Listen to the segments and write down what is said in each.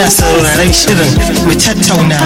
kuna sauraron shirin mu tattauna.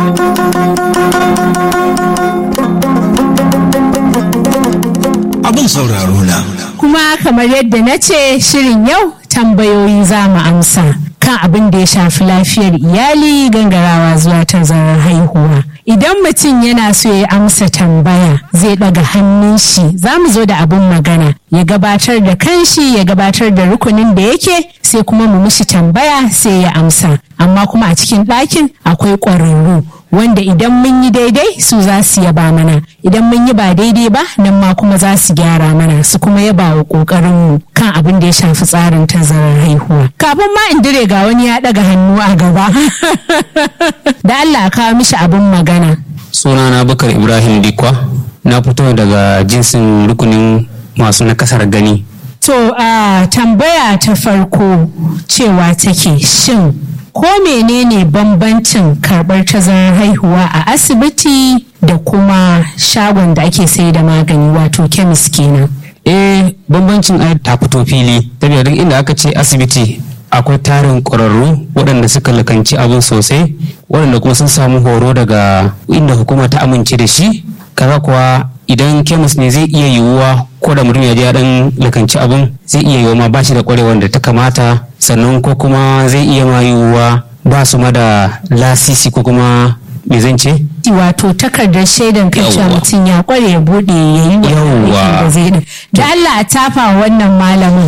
Abin sauraro na. Kuma kamar yadda na ce shirin yau tambayoyi za mu amsa kan abin da ya shafi lafiyar iyali gangarawa zuwa tazarar haihuwa. Idan mutum yana so ya amsa tambaya zai ɗaga hannun shi za mu zo da abin magana ya gabatar da kanshi ya gabatar da rukunin da yake sai kuma mu mishi tambaya sai ya amsa. Amma kuma a cikin ɗakin akwai ƙwararru wanda idan mun yi daidai su za su yaba mana idan mun yi ba daidai ba nan ma kuma za su gyara mana su kuma yaba wa ƙoƙarinmu kan abin da ya shafi tsarin tazarar haihuwa. Kafin ma in dire ga wani ya ɗaga hannu a gaba. da Allah kawo mishi abin magana. sunana bakar ibrahim dikwa na fito daga jinsin rukunin masu nakasar gani To a tambaya ta farko cewa take shin ko menene bambancin karɓar tazarar haihuwa a asibiti da kuma shagon da ake sai da magani wato kemis kenan. eh bambancin ai ta fito fili saboda duk inda aka ce asibiti akwai tarin ƙwararru waɗanda suka lakanci abin sosai waɗanda kuma sun samu horo daga inda hukuma ta amince da shi kaza kuwa idan kemis ne zai iya yiwuwa ko da mutum ya je ya dan lakanci abin zai iya yiwuwa ma ba shi da ƙwarewar da ta kamata sannan ko kuma zai iya ma yiwuwa ba su ma da lasisi ko kuma me zan ce wato takardar shaidan kan cewa Yawwa. mutum ya kware ya bude ya yi wannan Yawwa. aikin da zai din. Da Allah a tafa wannan malamin.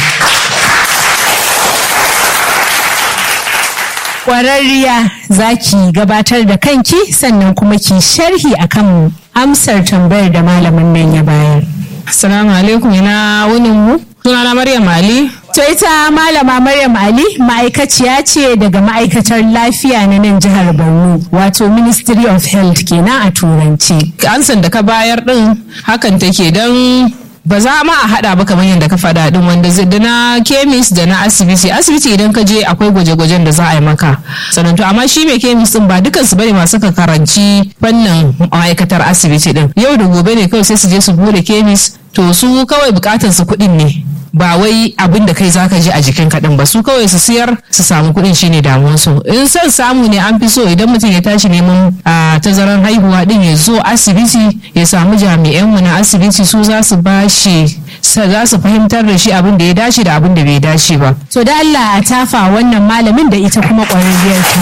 Kwararriya za ki gabatar da kanki sannan kuma ki sharhi akan amsar tambayar da malamin nan ya bayar. Assalamu alaikum ina wunin mu. Sunana Maryam Ali. To ita malama Maryam Ali ma'aikaciya ce daga ma'aikatar lafiya na nan jihar Borno wato Ministry of Health kenan a turanci. Ansan da ka bayar din hakan take don ba za ma a hada ba kamar yadda ka faɗa din wanda zai da na kemis da na asibiti asibiti idan ka je akwai gwaje-gwajen da za a yi maka sannan to amma shi mai kemis din ba dukansu bane masu ka karanci fannin ma'aikatar asibiti din yau da gobe ne kawai sai su je su bude kemis to su kawai bukatar su kuɗin ne ba wai abin da kai zaka ji a jikin kaɗan ba su kawai su siyar su samu kuɗin shine damuwar su in son samu ne an fi so idan mutum ya tashi neman a tazaran haihuwa din ya zo asibiti ya samu jami'an mu na asibiti su za su bashi sa za su fahimtar da shi abin da ya dace da abin da bai dace ba To da Allah a tafa wannan malamin da ita kuma ƙwararriyar ta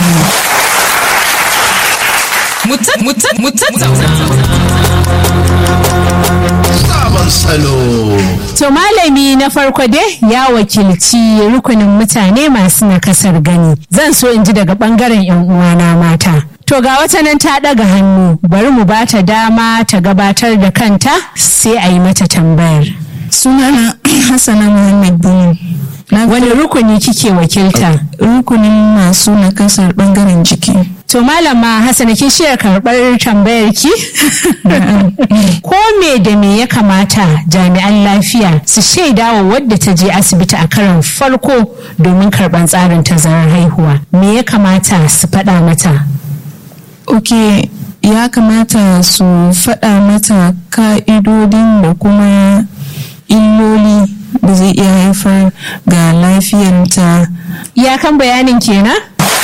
Sabon salo. To malami na farko dai ya wakilci rukunin mutane masu nakasar gani. Zan so in ji daga bangaren 'yan uwana mata. To ga wata nan ta ɗaga hannu bari mu ba ta dama ta gabatar da kanta sai a yi mata tambayar. sunana hassana muhammad bunu na Wani rukuni kike wakilta? rukunin masu nakasar bangaren jiki To malama Hassana kin shirya karɓar tambayar ki? Ko me da me ya kamata jami'an lafiya su shaida wa wadda ta je asibiti a karon farko domin karɓar tsarin tazarar haihuwa? Me ya kamata su faɗa mata? ok ya kamata su faɗa mata ka'idodin da kuma illoli da zai iya haifar ga lafiyanta Iyakan bayanin kenan?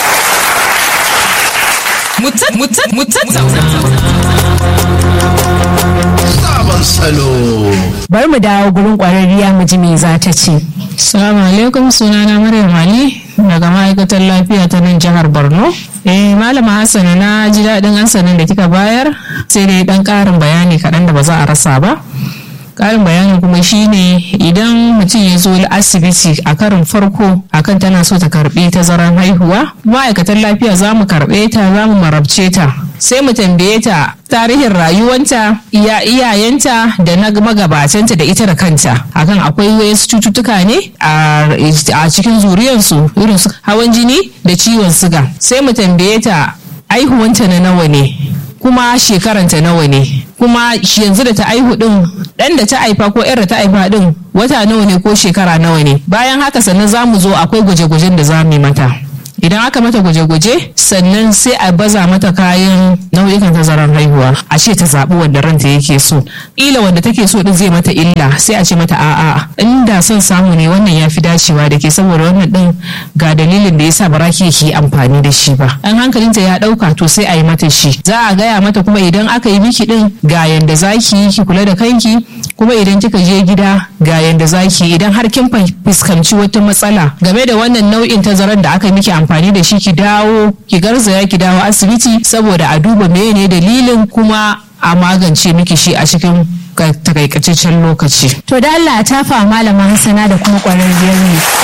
Sabon salo. Bari mu dawo gurin ƙwararriya mu ji me za ta ce. Assalamu alaikum sunana Maryam Ali daga ma'aikatar lafiya ta nan jihar Borno. Eh malama Hassana na ji daɗin ansanin da kika bayar sai dai ɗan ƙarin bayani kaɗan da ba za a rasa ba. Ƙarin bayani kuma shine idan mutum ya zo asibiti a karin farko akan tana so ta karɓi tazaran haihuwa ma'aikatan lafiya za mu karɓe ta za mu marabce ta sai mu tambaye ta tarihin rayuwanta iya iyayenta da na magabatanta da ita da kanta akan akwai wasu cututtuka ne a a cikin zuriyarsu irin su hawan jini da ciwon siga sai mu tambaye ta aihuwanta na nawa ne kuma shekaranta nawa ne kuma shi yanzu da ta aihu din dan da ta haifa ko yar da ta haifa din wata nawa ne ko shekara nawa ne bayan haka sannan za mu zo akwai gwaje-gwajen da za mu yi mata idan aka mata gwaje-gwaje sannan sai a baza mata kayan nau'ikan tazarar haihuwa a ce ta zaɓi wanda ranta yake so ila wanda take so din zai mata illa sai a ce mata a'a inda son samu ne wannan ya fi dacewa da ke saboda wannan din ga dalilin da yasa bara ki ki amfani da shi ba an hankalinta ya ɗauka to sai a yi mata shi za a gaya mata kuma idan aka yi miki din ga yanda za ki yi ki kula da kanki kuma idan kika je gida ga yanda za ki idan har kin fuskanci wata matsala game da wannan nau'in tazarar da aka miki amfani da shi ki dawo ki garzaya ki dawo asibiti saboda a duba menene dalilin kuma a magance miki shi a cikin takaitaccen lokaci. To da Allah ta fa malama Hassana da kuma ƙwararriyar ne